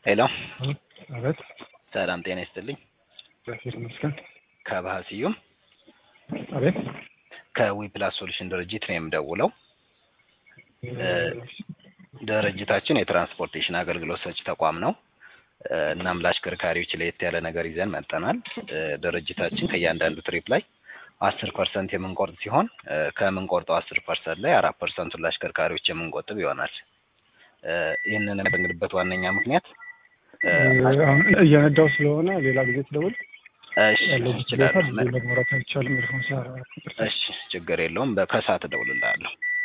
ሄሎ አቤት። ሰላም ጤና ይስጥልኝ። እግዚአብሔር ይመስገን። ከባህ ስዩም አቤት። ከዊፕላስ ሶሉሽን ድርጅት ነው የምደውለው። ድርጅታችን የትራንስፖርቴሽን አገልግሎት ሰጪ ተቋም ነው። እናም ለአሽከርካሪዎች ለየት ያለ ነገር ይዘን መጠናል። ድርጅታችን ከእያንዳንዱ ትሪፕ ላይ አስር ፐርሰንት የምንቆርጥ ሲሆን ከምንቆርጠው አስር ፐርሰንት ላይ አራት ፐርሰንቱን ለአሽከርካሪዎች የምንቆጥብ ይሆናል። ይህንን ያደረግንበት ዋነኛ ምክንያት አሁን እየነዳው ስለሆነ ሌላ ጊዜ ትደውል እሺ ያለው ሁኔታ ይችላል። ብዙ መግባራት አይቻልም። ኤርፎን ሲያራ እሺ ችግር የለውም። በከሰዓት እደውልልሃለሁ።